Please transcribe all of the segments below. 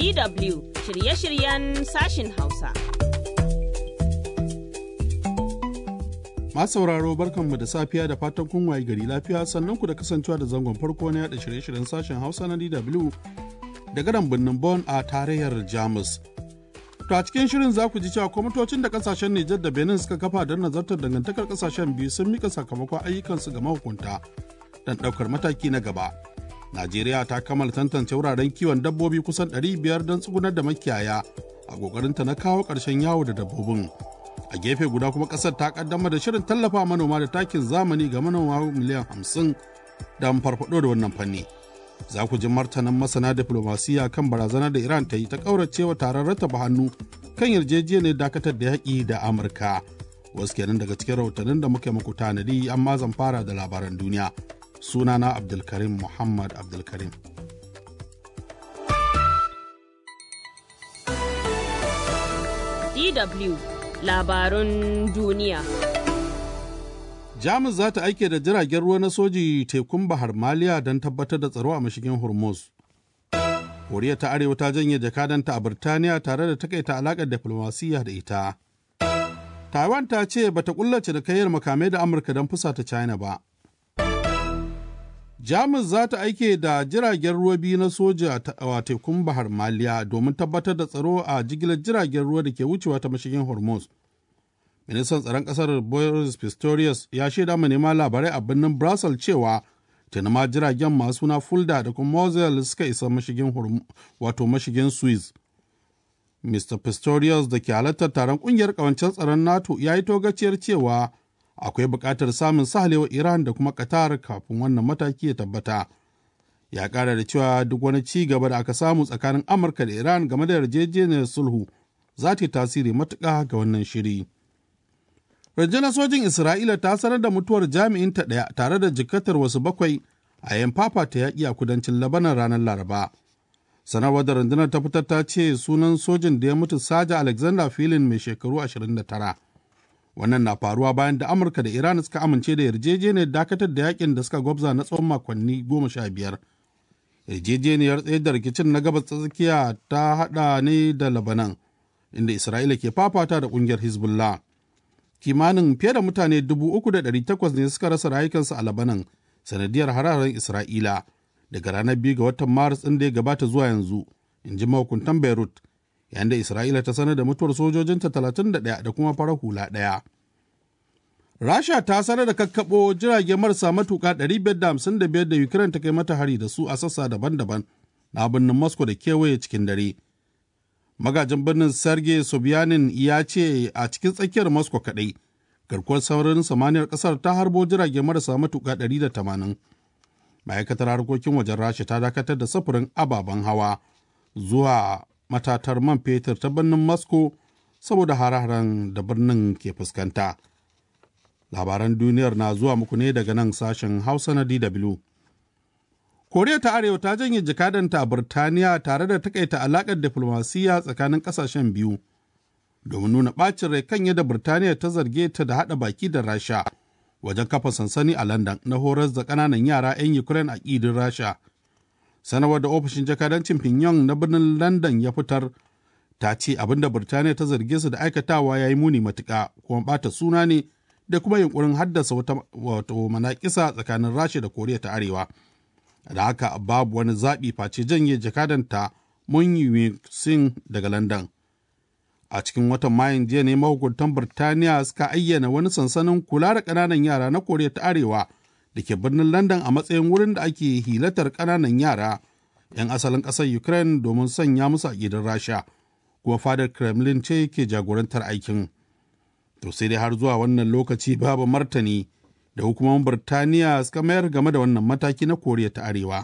DW shirye-shiryen sashin Hausa. Masu sauraro barkanmu da safiya da fatan kun waye gari lafiya sannan ku da kasancewa da zangon farko na yada shirye-shiryen sashen Hausa na DW daga nan birnin Bonn a tarayyar Jamus. To a cikin shirin za ku ji cewa kwamitocin da kasashen Nijar da Benin suka kafa don nazartar dangantakar kasashen biyu sun mika sakamakon ayyukansu ga mahukunta don ɗaukar mataki na gaba. Najeriya ta kammala tantance wuraren kiwon dabbobi kusan 500 don tsugunar da makiyaya a ƙoƙarinta na kawo ƙarshen yawo da dabbobin. A gefe guda kuma ƙasar ta ƙaddamar da shirin tallafa manoma da takin zamani ga manoma miliyan 50 don farfaɗo da wannan fanni. Za ku ji martanin masana diflomasiya kan barazana da Iran ta yi ta ƙauracewa taron rattaba hannu kan yarjejeniyar dakatar da yaƙi da Amurka. Wasu kenan daga cikin rahotannin da muke muku tanadi amma zan fara da labaran duniya. sunana abdulkarim muhammad abdulkarim DW labarun duniya. jamus za ta aike da jiragen ruwa na soji tekun bahar maliya don tabbatar da tsaro a mashigin hormuz koriya ta arewa ta janye jakadanta a birtaniya tare da takaita alakar diflomasiyya da ita taiwan ta ce bata kullace da kayyar makamai da amurka don fusata china ba Jamus za ta aike da jiragen ruwa biyu na soja a tekun Bahar Maliya domin tabbatar da tsaro a jigilar jiragen ruwa da ke wucewa ta mashigin Hormuz. Ministan tsaron ƙasar Boris Pistorius ya shaida manema labarai a birnin Brussels cewa tuni ma jiragen masu suna Fulda da kuma Mosel suka isa mashigin wato mashigin Suez. Mr. Pistorius da ke halartar taron ƙungiyar ƙawancen tsaron NATO ya yi togaciyar cewa akwai buƙatar samun sahalewa Iran da kuma Qatar kafin wannan mataki ya tabbata. Ya ƙara da cewa duk wani ci gaba da aka samu tsakanin Amurka da Iran game da yarjejeniyar sulhu za ta yi tasiri matuƙa ga wannan shiri. Rundunar sojin Isra'ila ta sanar da mutuwar jami'in ta ɗaya tare da jikatar wasu bakwai a yan ta yaƙi a kudancin Labanan ranar Laraba. Sanarwar da rundunar ta fitar ta ce sunan sojin da ya mutu Saja Alexander Filin mai shekaru 29. wannan na faruwa bayan da amurka da iran suka amince da yarjejeniyar dakatar da yakin da suka gwabza na tsawon makonni goma sha biyar yarjejeniyar tsayar da rikicin na gabas tsakiya ta hada ne da labanan inda isra'ila ke fafata da kungiyar hezbollah kimanin fiye da mutane dubu uku da ɗari takwas ne suka rasa rayukansu a labanan sanadiyar hararen isra'ila daga ranar biyu ga watan maris ɗin da ya gabata zuwa yanzu in ji mahukuntan beirut yayin da Isra'ila ta sanar da mutuwar sojojinta 31 da kuma farar hula ɗaya. Rasha ta sanar da kakkaɓo jirage marasa matuƙa 555 da Ukraine ta kai mata hari da su a sassa daban-daban na birnin Moscow da kewaye cikin dare. Magajin birnin Sergei Sobyanin ya ce a cikin tsakiyar Moscow kaɗai, garkuwar saurin samaniyar ƙasar ta harbo jirage marasa matuƙa 180. Ma'aikatar harkokin wajen Rasha ta dakatar da safurin ababen hawa zuwa matatar man fetur ta birnin Moscow saboda hare-haren da birnin ke fuskanta. Labaran duniyar na zuwa muku ne daga nan sashen Hausa na DW. Koriya ta Arewa ta janye jakadanta a Birtaniya tare da takaita alakar diflomasiyya tsakanin kasashen biyu domin nuna ɓacin rai kan yadda Birtaniya ta zarge ta da haɗa baki da Rasha wajen kafa sansani a London na horar da ƙananan yara 'yan Ukraine a ƙidin Rasha. sanarwar da ofishin jakadancin Pyongyang na birnin London ya fitar ta ce abin da Birtaniya ta zarge su da aikatawa ya yi muni matuƙa kuma ɓata suna ne da kuma yunkurin haddasa wata wato manakisa tsakanin Rasha da Koriya ta Arewa. Da haka babu wani zaɓi face janye jakadanta Moon Singh daga London. A cikin watan Mayun jiya ne mahukuntan Birtaniya suka ayyana wani sansanin kula da ƙananan yara na Koriya ta Arewa da ke birnin London a matsayin wurin da ake hilatar ƙananan yara 'yan asalin ƙasar Ukraine domin sanya musu a gidan Rasha, kuma fadar Kremlin ce ke jagorantar aikin. To sai dai har zuwa wannan lokaci babu martani da hukumomin Birtaniya suka mayar game da wannan mataki na Koriya ta Arewa.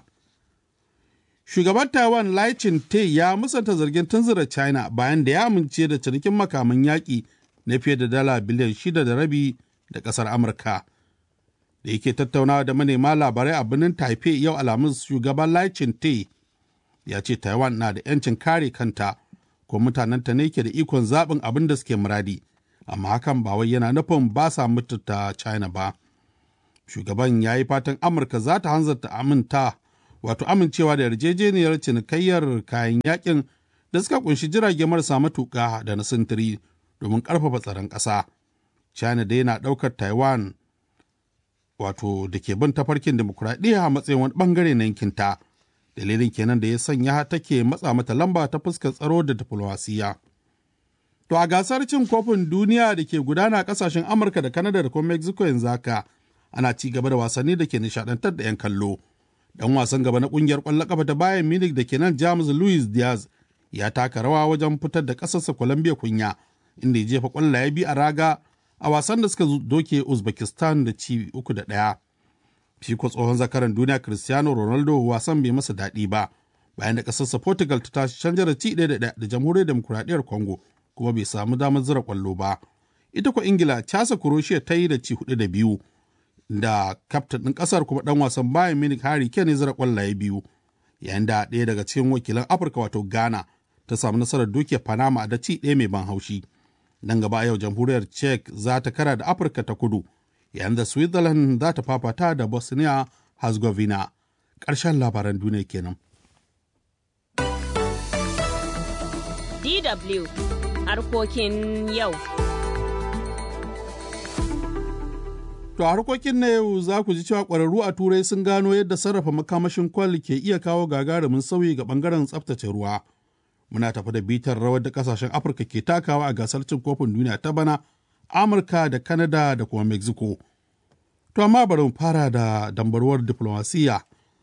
Shugaban Taiwan Lai Ching-te ya musanta zargin tunzura China bayan da ya amince da cinikin makaman yaƙi na fiye da dala biliyan shida da rabi da ƙasar Amurka. da yake tattaunawa da manema labarai a birnin taipei yau alhamis shugaban lai te ya ce taiwan na da 'yancin kare kanta ko mutanenta ne ke da ikon zaɓin abin da suke muradi amma hakan ba wai yana nufin ba sa mutunta china ba shugaban ya yi fatan amurka za ta hanzarta aminta wato amincewa da yarjejeniyar cinikayyar kayan yakin da suka kunshi jirage marasa matuƙa da na sintiri domin ƙarfafa tsaron ƙasa. China dai na ɗaukar Taiwan wato da ke bin tafarkin demokuraɗiyya a matsayin wani ɓangare na yankinta. Dalilin kenan da ya sanya take matsa mata lamba ta fuskar tsaro da diflomasiyya. To a gasar cin kofin duniya da ke gudana kasashen Amurka da Kanada da kuma Mexico yanzu haka ana ci gaba da wasanni da ke nishadantar da 'yan kallo. Dan wasan gaba na kungiyar kwallon kafa ta Bayern Munich da ke nan James Luis Diaz ya taka rawa wajen fitar da kasarsa Colombia kunya inda ya jefa kwallaye biyu a raga a wasan da suka doke Uzbekistan da ci uku da ɗaya. Shi ko tsohon zakaran duniya Cristiano Ronaldo wasan bai masa daɗi ba bayan da kasarsa Portugal ta tashi canja da ci ɗaya da ɗaya da jamhuriyar demokuraɗiyyar Congo kuma bai samu damar zira kwallo ba. Ita ko Ingila casa Croatia ta yi da ci hudu da biyu da kaftin ɗin ƙasar kuma ɗan wasan Bayern Munich Harry Kane zira kwallaye biyu. Yayin da ɗaya daga cikin wakilan Afirka wato Ghana ta samu nasarar dukiya Panama da ci ɗaya mai ban haushi. Nan gaba yau jamhuriyar Czech za ta kara da Afirka ta kudu yayin da Switzerland za ta fafata da Bosnia Herzegovina. Ƙarshen labaran duniya kenan. DW harkokin yau. To a harkokin na yau za ku ji cewa ƙwararru a Turai sun gano yadda sarrafa makamashin kwal ke iya kawo gagarumin sauyi ga ɓangaren tsaftace ruwa. Muna tafi da bitar rawar da ƙasashen Afirka ke takawa a gasar cin kofin duniya ta bana, Amurka da Kanada da kuma Mexico. To amma bari mu fara da dambarwar diflomasiyya.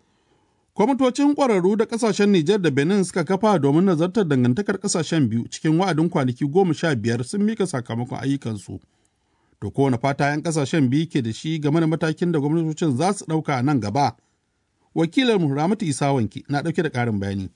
Kwamitocin ƙwararru da ƙasashen Nijar da Benin suka kafa domin nazartar dangantakar ƙasashen biyu cikin wa'adin kwanaki goma sha biyar sun mika sakamakon ayyukansu. To kowane fata 'yan ƙasashen biyu ke da shi game da matakin da gwamnatocin za su ɗauka nan gaba. Wakilin Ramatu Isa Wanki na ɗauke da ƙarin bayani.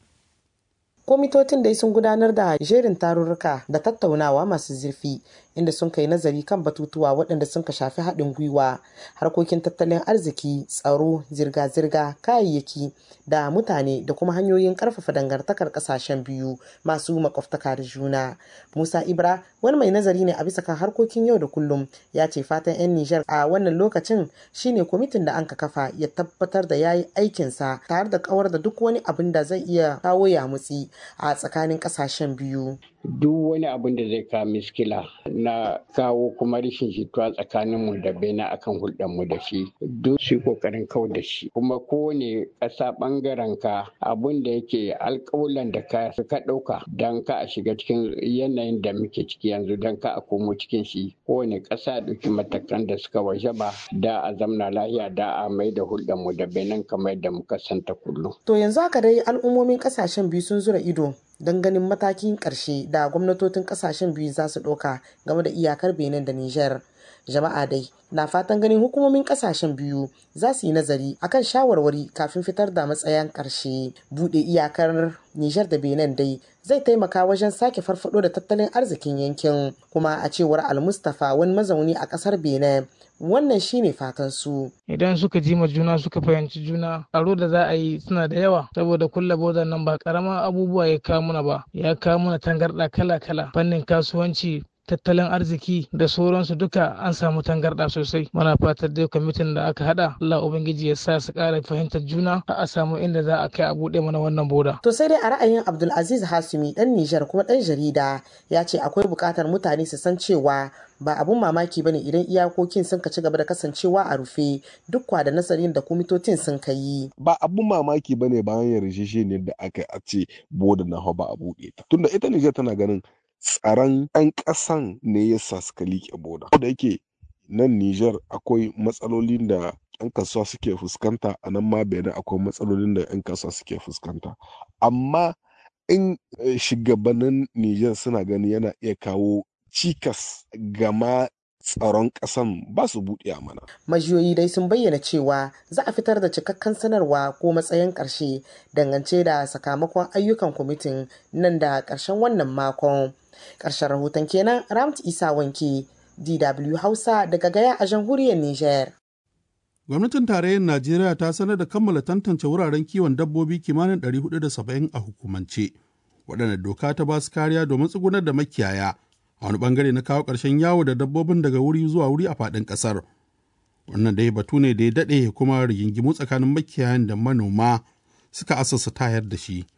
kwamitocin dai sun gudanar da jerin tarurruka da tattaunawa masu zurfi inda sun kai nazari kan batutuwa waɗanda sun ka shafi haɗin gwiwa harkokin tattalin arziki tsaro zirga-zirga kayayyaki da mutane da kuma hanyoyin ƙarfafa dangantakar ƙasashen biyu masu makwabtaka da juna musa ibra wani mai nazari ne a bisa kan harkokin yau da kullum ya ce fatan 'yan nijar a wannan lokacin shine kwamitin da an ka kafa ya tabbatar da ya yi aikinsa tare da kawar da duk wani abin da zai iya kawo yamutsi a tsakanin ƙasashen biyu duk wani abin da zai kawo miskila na kawo kuma rashin jituwa tsakanin mu da bena akan hulɗar mu da shi duk su kokarin kau da shi kuma kowane ƙasa ɓangaren ka abin da yake alƙawulan da ka ka ɗauka don ka a shiga cikin yanayin da muke ciki yanzu don ka a komo cikin shi kowane ƙasa ɗauki matakan da suka waje ba da a zamna lahiya da a mai da hulɗar mu da benin kamar da muka santa kullum. to yanzu haka dai al'ummomin ƙasashen biyu sun zura ido don ganin matakin ƙarshe da gwamnatocin ƙasashen biyu za su ɗauka game da iyakar benin da niger jama'a dai na fatan ganin hukumomin ƙasashen biyu za su yi nazari akan shawarwari kafin fitar da matsayin ƙarshe buɗe iyakar niger da benin dai zai taimaka wajen sake farfado da tattalin arzikin yankin kuma a cewar almustafa wani mazauni a ƙasar benin wannan shine fatan su idan suka ji ma juna suka fahimci juna tsaro da za a yi suna da yawa saboda kulla bodan nan ba karama abubuwa ya kawo muna ba ya kawo muna tangarɗa kala kala fannin kasuwanci tattalin arziki da sauransu duka an samu tangarɗa sosai muna fatar dai kwamitin da aka hada Allah ubangiji ya sa su ƙara fahimtar juna a samu inda za a kai a buɗe mana wannan boda to sai dai a ra'ayin Abdulaziz Hasumi dan Nijar kuma dan jarida ya ce akwai buƙatar mutane su san cewa ba abun mamaki bane idan iyakokin sun ka ci gaba da kasancewa a rufe duk kwa da nasarin da kwamitocin sun ka yi. Ba abun mamaki bane bayan yarjejeniyar da aka a ce boda na ba a buɗe ta. Tunda ita Nijar tana ganin tsaron 'yan ƙasan ne ya sa suka liƙe boda. Da yake nan Nijar akwai matsalolin da 'yan kasuwa suke fuskanta a nan ma Benin akwai matsalolin da 'yan kasuwa suke fuskanta. Amma in shugabannin Nijar suna gani yana iya kawo cikas gama tsaron ƙasan ba su buɗe mana. Majiyoyi dai sun bayyana cewa za a fitar da cikakken sanarwa ko matsayin ƙarshe dangance da sakamakon ayyukan kwamitin nan da ƙarshen wannan makon. Ƙarshen rahoton kenan Ramt Isa Wanke, DW Hausa daga Gaya a jamhuriyar Nijar. Gwamnatin tarayyar Najeriya ta sanar da kammala tantance wuraren kiwon dabbobi kimanin 470 a hukumance, waɗanda doka ta ba su kariya domin tsugunar da makiyaya a wani bangare na kawo ƙarshen yawo da dabbobin daga wuri zuwa wuri a faɗin ƙasar. Wannan dai batu ne da ya daɗe kuma rigingimu tsakanin makiyayan da manoma suka asasa tayar da shi.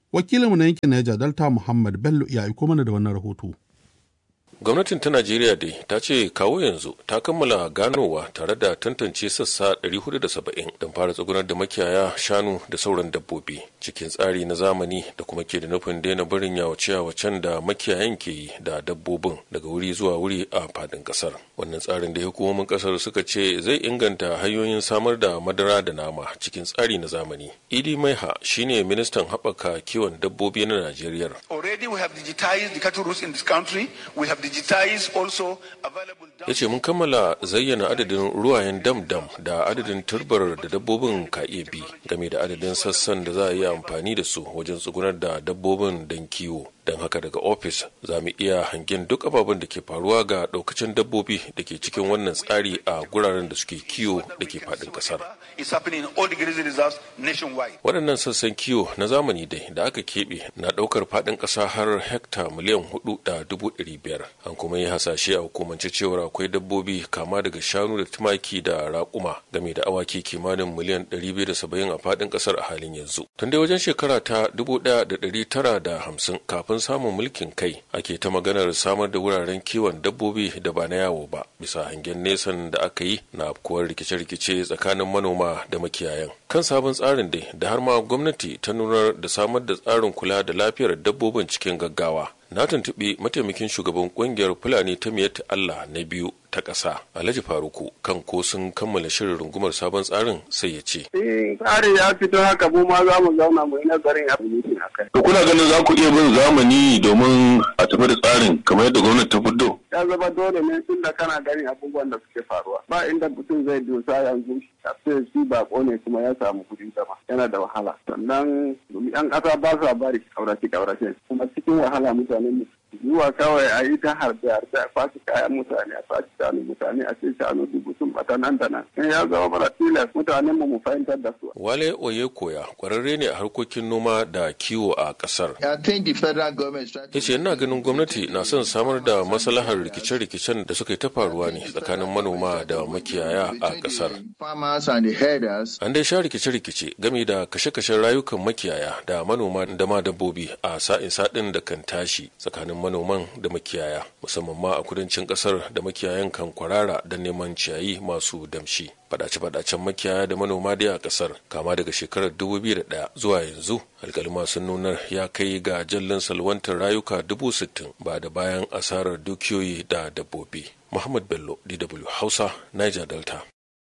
Wakilinmu na yankin Niger Delta Muhammad Bello ya aiko mana da wannan rahoto. gwamnatin ta najeriya dai ta ce kawo yanzu ta kammala ganowa tare da tantance sassa 470 don fara tsugunar da makiyaya shanu da sauran dabbobi cikin tsari na zamani da kuma ke da nufin daina barin yawace-yawacen da makiyayan ke yi da dabbobin daga wuri zuwa wuri a fadin kasar wannan tsarin da hukumomin kasar suka ce zai inganta hanyoyin samar da madara da nama cikin tsari na zamani idi maiha shine ministan haɓaka kiwon dabbobi na najeriya Already we have digitized the cattle routes in this country. We have digitized also available ya ce mun kammala zayyana adadin ruwayen dam-dam da adadin turbar da dabbobin ka iya bi game da adadin sassan da za a yi amfani da su wajen tsugunar da dabbobin don kiwo don haka daga ofis za mu iya hangen duk ababen da ke faruwa ga daukacin dabbobi da ke cikin wannan tsari a guraren da suke kiwo da ke faɗin ƙasar It's happening in all the grazing reserves nationwide. waɗannan sassan kiwo na zamani dai da aka keɓe na ɗaukar faɗin ƙasa har hekta miliyan hudu da dubu ɗari biyar an kuma yi hasashe a hukumance cewar akwai dabbobi kama daga shanu da tumaki da raƙuma game da awaki kimanin miliyan ɗari biyu da saba'in a faɗin ƙasar a halin yanzu tun dai wajen shekara ta dubu ɗaya da ɗari tara da hamsin kafin samun mulkin kai ake ta maganar samar da wuraren kiwon dabbobi da ba na yawo ba bisa hangen nesan da aka yi na afkuwar rikice-rikice tsakanin manoma da makiyayan kan sabon tsarin dai da har ma gwamnati ta nunar da samar da tsarin kula da lafiyar dabbobin cikin gaggawa na tuntuɓi mataimakin shugaban ƙungiyar fulani ta miyatta Allah na biyu ta ƙasa Alhaji Faruku kan ko sun kammala shirin rungumar sabon tsarin sai ya ce. In tsari ya fito haka mu ma za mu zauna mu yi nazarin abin a kai. To kuna ganin za ku iya bin zamani domin a tafi da tsarin kamar yadda gwamnati ta fito? Ya zama dole ne tun da kana ganin abubuwan da suke faruwa. Ba inda mutum zai dosa yanzu a ce shi bako ne kuma ya samu kuɗin zama yana da wahala. Sannan yan ƙasa ba sa bari ƙaurace ƙaurace kuma cikin wahala mutane mu zuwa kawai a yi ta harbe harbe a kwaci kayan mutane a kwaci shanu mutane a ce shanu dubu sun bata nan da nan in ya zama mara tilas mutanen mu mu fahimtar da su. Wale Oyekoya kwararre ne a harkokin noma da kiwo a kasar. I think the federal government is Ya ce ina ganin gwamnati na son samar da maslahar rikice-rikicen da suka yi ta faruwa ne tsakanin manoma da makiyaya a kasar. farmers and the herders. An dai sha rikice-rikice game da kashe-kashen rayukan makiyaya da manoma da ma dabbobi a sa'in saɗin da kan tashi tsakanin manoman da makiyaya musamman ma a kudancin ƙasar da makiyayan kan kwarara da neman ciyayi masu damshi. Fadace-fadacen makiyaya da manoma dai a ƙasar kama daga shekarar 2001 zuwa yanzu alkalima sun nuna ya kai ga jallin salwantar rayuka dubu sittin ba da bayan asarar dukiyoyi da dabbobi. Muhammad Bello, DW Hausa, Niger Delta.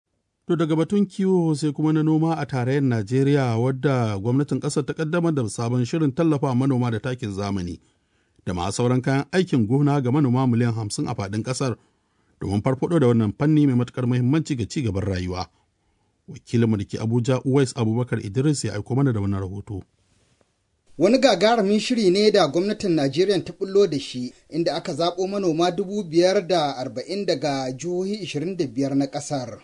To daga batun kiwo sai kuma na noma a tarayyar Najeriya wadda gwamnatin ƙasar ta kaddamar da sabon shirin tallafa manoma da takin zamani da ma sauran kayan aikin gona ga manoma miliyan hamsin a faɗin ƙasar domin farfaɗo da wannan fanni mai matuƙar muhimmanci ga ci gaban rayuwa. Wakilinmu da ke Abuja Uwais Abubakar Idris ya aiko mana da wannan rahoto. Wani gagarumin shiri ne da gwamnatin Najeriya ta bullo da shi inda aka zaɓo manoma dubu biyar da arba'in daga jihohi ishirin da biyar na ƙasar.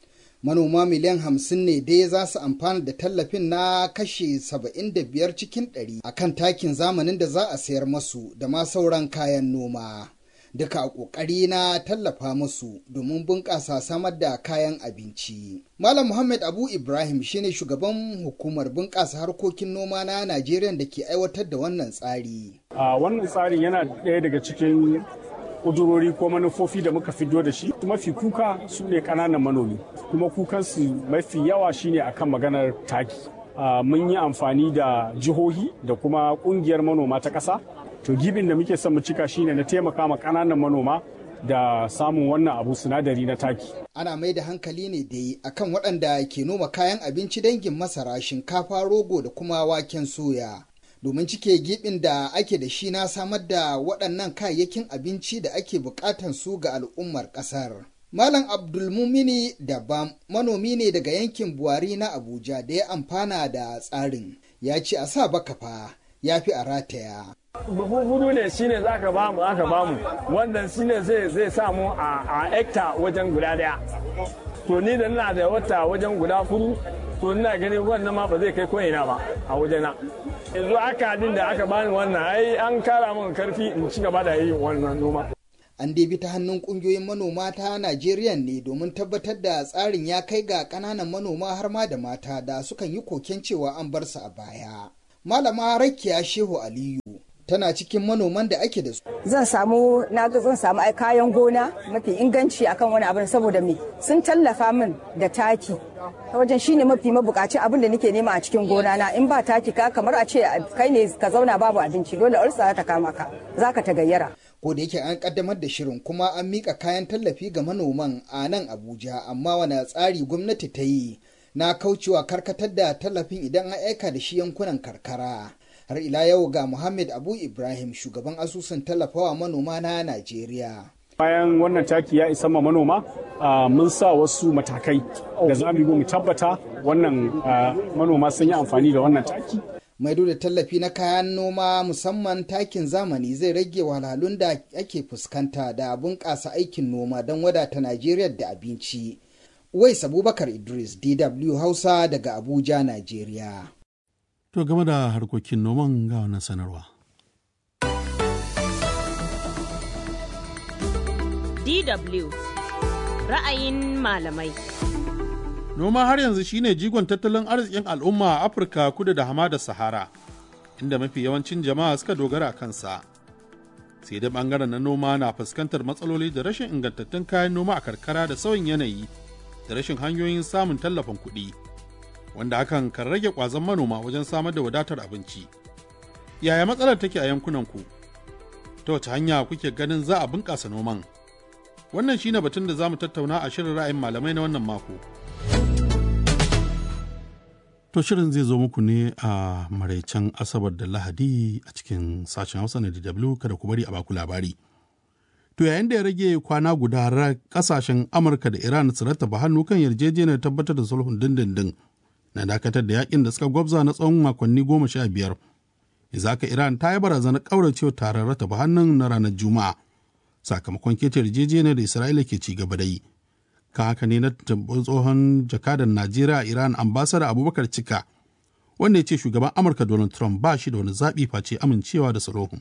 Manoma miliyan hamsin ne dai za su amfana da tallafin na kashi saba'in da biyar cikin ɗari a kan takin zamanin da za a sayar masu da ma sauran kayan noma. Duka a ƙoƙari na tallafa musu domin bunƙasa samar da kayan abinci. Malam Muhammad Abu Ibrahim shine shugaban hukumar bunƙasa harkokin noma na Najeriya da ke aiwatar da wannan tsari. A wannan tsarin yana ɗaya daga cikin ƙudurori ko manufofi da muka fito da shi. Mafi kuka su ne ƙananan manomi, kuma kukansu mafi yawa shine akan maganar taki. Mun yi amfani da jihohi da kuma ƙungiyar manoma ta ƙasa. To gibin da muke son mu cika shine na taimaka ma ƙananan manoma da samun wannan abu sinadari na taki. Ana mai da hankali ne dai akan waɗanda ke noma kayan abinci dangin masara, shinkafa, rogo da kuma waken soya. Domin cike gibin da ake da shi na samar da waɗannan kayayyakin abinci da ake buƙatan su ga al'ummar ƙasar. Malam Abdulmumini Dabam manomi ne daga yankin Buhari na Abuja da ya amfana da tsarin. Ya ce a sa baka fa ya fi a rataya. buhu hudu ne shine za ka bamu aka bamu wannan shine zai zai samu a hekta wajen guda daya to ni da ina da wata wajen guda hudu to ina ganin wannan ma ba zai kai ko ina ba a wajena yanzu aka din da aka bani wannan ai an kara min karfi in ci gaba da yi wannan noma An bi ta hannun kungiyoyin manoma ta Najeriya ne domin tabbatar da tsarin ya kai ga ƙananan manoma har ma da mata da sukan yi koken cewa an bar su a baya. Malama Rakiya Shehu Aliyu tana cikin manoman da ake da su. Zan samu na ga zan samu ai kayan gona mafi inganci akan wani abin saboda me sun tallafa min da taki ta wajen shine mafi mabukaci abin da nake nema a cikin gona na in ba taki ka kamar a ce kai ne ka zauna babu abinci dole ulsa ta kama ka zaka ta gayyara. Ko da yake an kaddamar da shirin kuma an mika kayan tallafi ga manoman a nan Abuja amma wani tsari gwamnati ta yi na kaucewa karkatar da tallafin idan an aika da shi yankunan karkara. har ila yau ga Muhammad Abu Ibrahim shugaban asusun tallafawa manoma na Najeriya. Bayan wannan taki ya isa ma manoma, mun sa wasu matakai da za mu mu tabbata wannan manoma sun yi amfani da wannan taki. Maido da tallafi na kayan noma musamman takin zamani zai rage wahalhalun da ake fuskanta da bunƙasa aikin noma don wadata Najeriya da abinci. Wais Abubakar Idris, DW Hausa daga Abuja, Najeriya. To game da harkokin noman ga wannan sanarwa. DW ra'ayin malamai. Noma har yanzu shine jigon tattalin arzikin al'umma a Afirka kudu da hamada Sahara, inda mafi yawancin jama'a suka dogara kansa. Sai dai bangaren na noma na fuskantar matsaloli da rashin ingantattun kayan noma a karkara da sauyin yanayi da rashin hanyoyin samun tallafin kuɗi. wanda hakan kan rage ƙwazon manoma wajen samar da wadatar abinci. Yaya matsalar take a yankunanku? Ta wace hanya kuke ganin za a bunƙasa noman? Wannan shine batun da za mu tattauna a shirin ra'ayin malamai na wannan mako. To shirin zai zo muku ne a maraicen Asabar da Lahadi a cikin sashen Hausa na DW kada ku bari a baku labari. To yayin da ya rage kwana guda kasashen Amurka da Iran su rattaba hannu kan yarjejeniyar tabbatar da sulhun dindindin na dakatar da yakin da suka gwabza na tsawon makonni goma sha biyar. Izaka Iran ta yi barazanar ƙauracewa taron rataba hannun na ranar Juma'a sakamakon keta yarjejeniyar da Isra'ila ke ci gaba da yi. Kan haka ne na tsohon jakadan Najeriya a Iran ambasada Abubakar Cika wanda ya ce shugaban Amurka Donald Trump ba shi da wani zaɓi face amincewa da sulhun.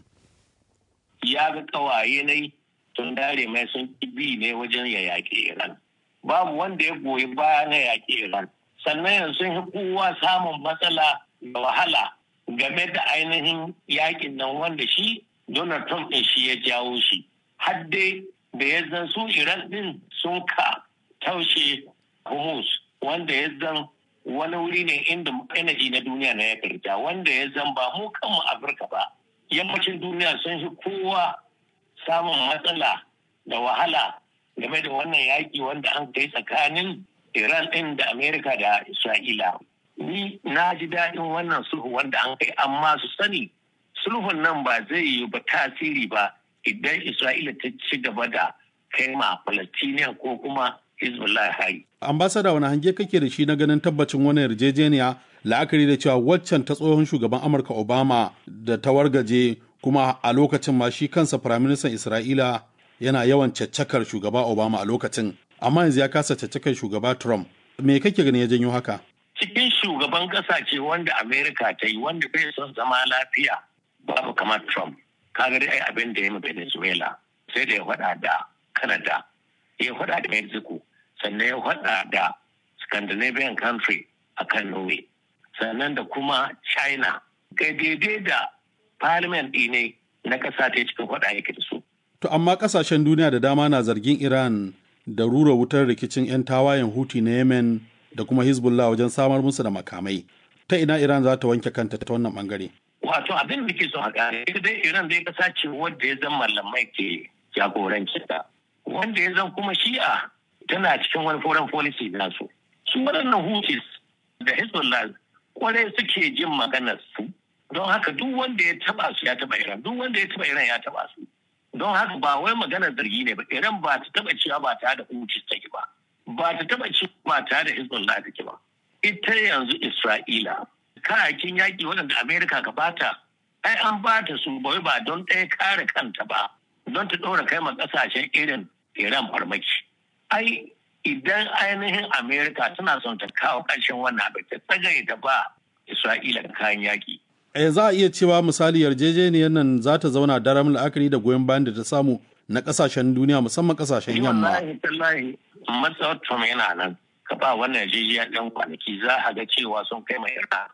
Ya ga ƙawaye ne sun dare mai sun bi ne wajen ya yaƙi Iran. Babu wanda ya goyi baya na yaƙi Iran. sannan yanzu sun yi kowa samun matsala da wahala game da ainihin yakin nan wanda shi Donald Trump ɗin shi ya jawo shi. Har dai da ya zan su Iran ɗin sun ka taushe Hormuz wanda ya zan wani wuri ne inda energy na duniya na ya karta wanda ya zan ba mu kanmu Afirka ba. Yammacin duniya sun fi kowa samun matsala da wahala game da wannan yaƙi wanda an kai tsakanin Iran ɗin da Amerika da Isra'ila. Ni na ji daɗin wannan sulhu wanda an kai amma su sani sulhun nan ba zai yi ba tasiri ba idan Isra'ila ta ci gaba da kai ma Palestinian ko kuma Hezbollah hari. Ambasada wani hange kake da shi na ganin tabbacin wani yarjejeniya la'akari da cewa waccan ta tsohon shugaban Amurka Obama da ta wargaje kuma a lokacin ma shi kansa Firaministan Isra'ila yana yawan caccakar shugaba Obama a lokacin amma yanzu ya kasa caccakar shugaba Trump. Me kake gani ya janyo haka? Cikin shugaban ƙasa ce wanda Amerika ta yi wanda bai son zama lafiya babu kamar Trump. Kaga dai abin da ya yi Venezuela sai da ya faɗa da Canada, ya faɗa da Mexico, sannan ya faɗa da Scandinavian country a kan Norway, sannan da kuma China. Kai daidai da parliament ne na ƙasa ta cikin faɗa yake da su. To amma ƙasashen duniya da dama na zargin Iran da rura wutar rikicin 'yan tawayen huti na yemen da kuma hezbollah wajen samar musu da makamai ta ina iran za ta wanke kanta ta wannan bangare wato abin da ke so a gane ita dai iran dai kasa ce wanda ya zama malamai ke jagoranci ta wanda ya zama kuma shi'a tana cikin wani foreign policy nasu su waɗannan hutis da hezbollah kwarai suke jin maganar su don haka duk wanda ya taba su ya taba iran duk wanda ya taba iran ya taba su don haka ba wai maganar zargi ne ba iran ba ta taba cewa ba tare da hutis take ba ba ta taba cewa ba tare da hezbollah take ba ita yanzu isra'ila kayakin yaƙi waɗanda amerika ka bata ai an bata su bai ba don ɗaya kare kanta ba don ta ɗora kai ma ƙasashen irin iran farmaki ai idan ainihin amerika tana son ta kawo ƙarshen wannan abin ta tsagaye da ba isra'ila kayan yaƙi eh za a iya cewa misali yarjejeniyar nan za ta zauna daram la'akari da goyon bayan da ta samu na kasashen duniya musamman kasashen yamma. Wallahi tallahi matsawar Trump yana nan ka ba wannan yarjejeniya ɗan kwanaki za a ga cewa sun kai mai yarda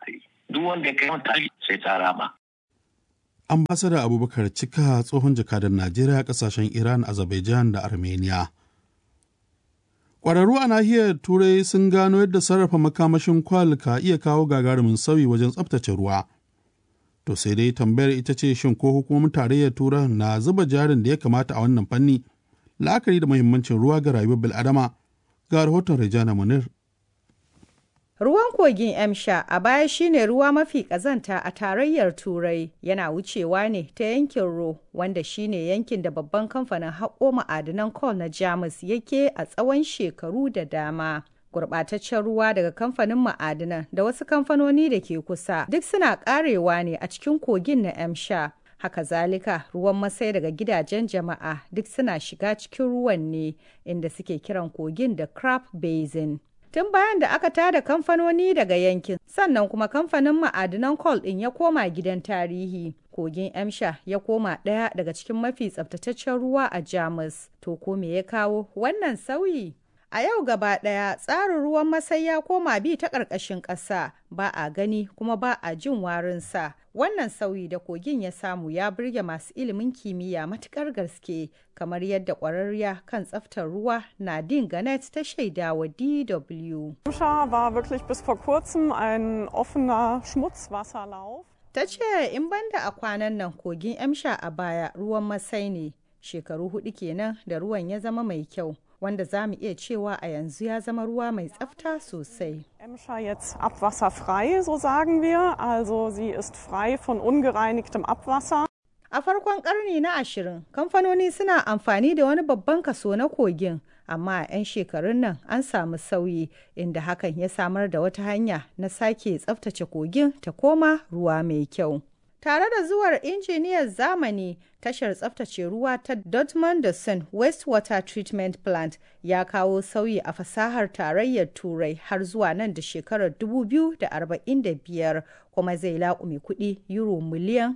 duk wanda ya kai mata sai ta rama ambasada abubakar cika tsohon jakadan najeriya kasashen iran azerbaijan da armenia Ƙwararru a nahiyar Turai sun gano yadda sarrafa makamashin kwal ka iya kawo gagarumin sauyi wajen tsabtace ruwa. To sai dai tambayar ita ce shin ko hukumomin tarayyar Turai na zuba jarin da ya kamata a wannan fanni la'akari da muhimmancin ruwa ga rayuwar bil'adama ga rahoton Rejana Munir. Ruwan kogin Emsha a baya shine ruwa mafi ƙazanta a tarayyar Turai yana wucewa ne ta yankin Ro wanda shine yankin da babban kamfanin haƙo ma'adanan coal na Jamus yake a tsawon shekaru da dama. Gurɓataccen ruwa daga kamfanin ma'adanan da wasu kamfanoni da ke kusa duk suna ƙarewa ne a cikin kogin na Emsha. Haka zalika ruwan masai daga gidajen jama'a duk suna shiga cikin ruwan ne inda suke kiran kogin da Crab Basin. tun bayan da aka tada kamfanoni daga yankin sannan kuma kamfanin ma'adinan coal ɗin ya koma gidan tarihi kogin emsha ya koma ɗaya daga cikin mafi tsabtataccen ruwa a jamus to ko me ya kawo wannan sauyi a yau gaba ɗaya tsarin ruwan masai ya koma bi ta ƙarƙashin ƙasa ba a gani kuma ba a jin warinsa wannan sauyi da kogin ya samu ya burge masu ilimin kimiyya matukar gaske kamar yadda ƙwararriya kan tsaftar ruwa nadine ganet ta shaida wa dw war wirklich bis vor kurzem ein offener schmutzwasserlauf ta ce in banda a kwanan nan kogin emsha a baya ruwan masai ne shekaru hudu kenan da ruwan ya zama mai kyau wanda za mu iya cewa a yanzu ya zama ruwa mai tsafta sosai. Emscher jetzt abwasserfrei, so sagen wir. Also sie ist frei von ungereinigtem Abwasser. A farkon karni na ashirin, kamfanoni suna amfani da wani babban kaso na kogin, amma a 'yan shekarun nan an samu sauyi inda hakan ya samar da wata hanya na sake tsaftace kogin ta koma ruwa mai kyau. Tare da zuwar injiniyar zamani, tashar tsaftace ruwa ta Dortmund da Sun Wastewater Treatment Plant ya kawo sauyi a fasahar tarayyar Turai har zuwa nan da shekarar 2045 kuma zai laƙume kuɗi euro miliyan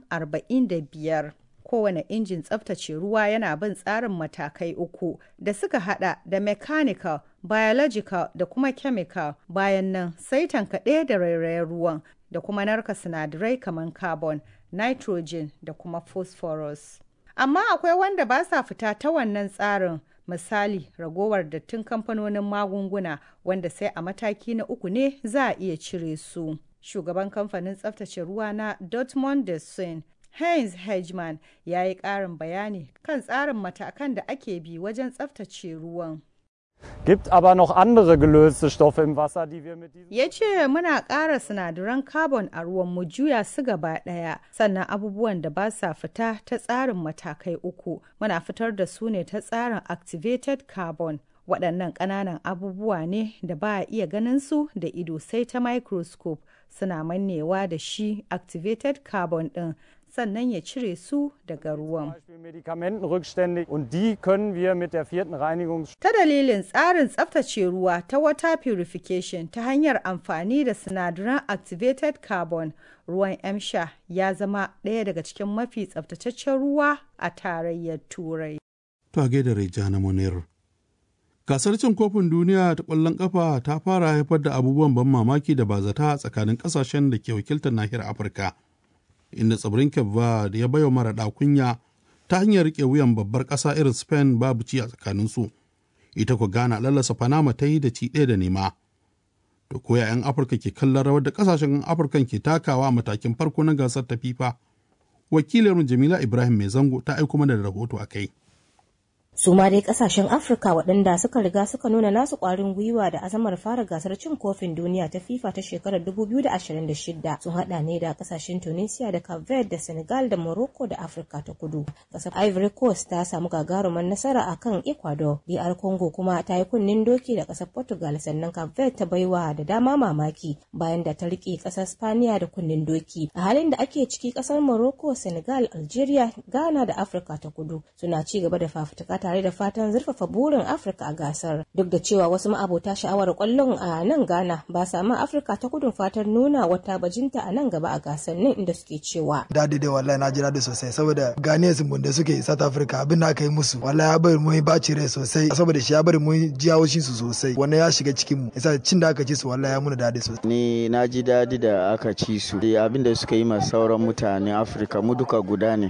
45. Kowane injin tsaftace ruwa yana bin tsarin matakai uku da suka hada da mechanical, biological da kuma chemical bayan nan sai tankaɗe da rairayen ruwan da kuma narka sinadarai kamar carbon, nitrogen da kuma phosphorus. Amma akwai wanda ba sa fita ta wannan tsarin misali ragowar dattin kamfanonin magunguna wanda sai a mataki na uku ne za a iya cire su. Shugaban kamfanin tsaftace ruwa na Dortmund da Sun Heinz Hedgeman ya yi ƙarin bayani kan tsarin matakan da ake bi wajen tsaftace ruwan. Gibt aber noch andere gelöste Stoffe im Wasser, die wir mit diesem Ya ce muna ƙara sinadaran carbon a ruwan mu juya su gaba ɗaya, sannan abubuwan da ba sa fita ta tsarin matakai uku, muna fitar da su ne ta tsarin activated carbon. Waɗannan ƙananan abubuwa ne da ba a iya ganin su da ido sai ta microscope suna mannewa da shi activated carbon ɗin sannan ya cire su daga ruwan. Medikamentenrückstände und die können wir mit der vierten Reinigungs Ta dalilin tsarin tsaftace ruwa ta water purification ta hanyar amfani da sinadaran activated carbon, ruwan emsha ya zama ɗaya daga cikin mafi tsaftataccen ruwa a tarayyar Turai. To a gaida Rejana Munir. Gasar cin kofin duniya ta ƙwallon ƙafa ta fara haifar da abubuwan ban mamaki da ba zata tsakanin ƙasashen da ke wakiltar nahiyar Afirka. Inda tsibirin Cape da ya baiwa mara kunya ta hanyar riƙe wuyan babbar ƙasa irin Spain babu ci a tsakaninsu. Ita ku Ghana lallasa Panama ta yi da ci ɗaya da nema. To koya 'yan Afirka ke kallon rawar da ƙasashen Afirkan ke takawa a matakin farko na gasar ta FIFA. Wakilinmu Jamila Ibrahim Mai Zango ta aiko mana da rahoto a kai. su ma dai kasashen afirka waɗanda suka riga suka nuna nasu ƙwarin gwiwa da azamar fara gasar cin kofin duniya ta fifa ta shekarar 2026 sun haɗa ne da kasashen tunisia da cape verde da senegal da morocco da afirka ta kudu ƙasar ivory coast ta samu gagarumar nasara a kan ecuador dr congo kuma ta yi kunnen doki da ƙasar portugal sannan cape verde ta baiwa da dama mamaki bayan da ta riƙe ƙasar spaniya da kunnen doki a halin da ake ciki ƙasar morocco senegal algeria ghana da afirka ta kudu suna ci gaba da fafutuka tare da fatan zurfafa burin Afirka a gasar. Duk da cewa wasu ma'abota sha'awar kwallon a nan Ghana ba sa ma Afirka ta kudun fatan nuna wata bajinta a nan gaba a gasannin inda suke cewa. Dadi dai wallahi na ji dadi sosai saboda Ghanaians mun da suke South Africa abin da aka yi musu wallahi ya bari mun baci rai sosai saboda shi ya bari mun ji haushin su sosai wannan ya shiga cikin mu yasa cin da aka ci su wallahi ya muna dadi sosai. Ni na ji dadi da aka ci su abin da suka yi ma sauran mutanen Afirka mu duka guda ne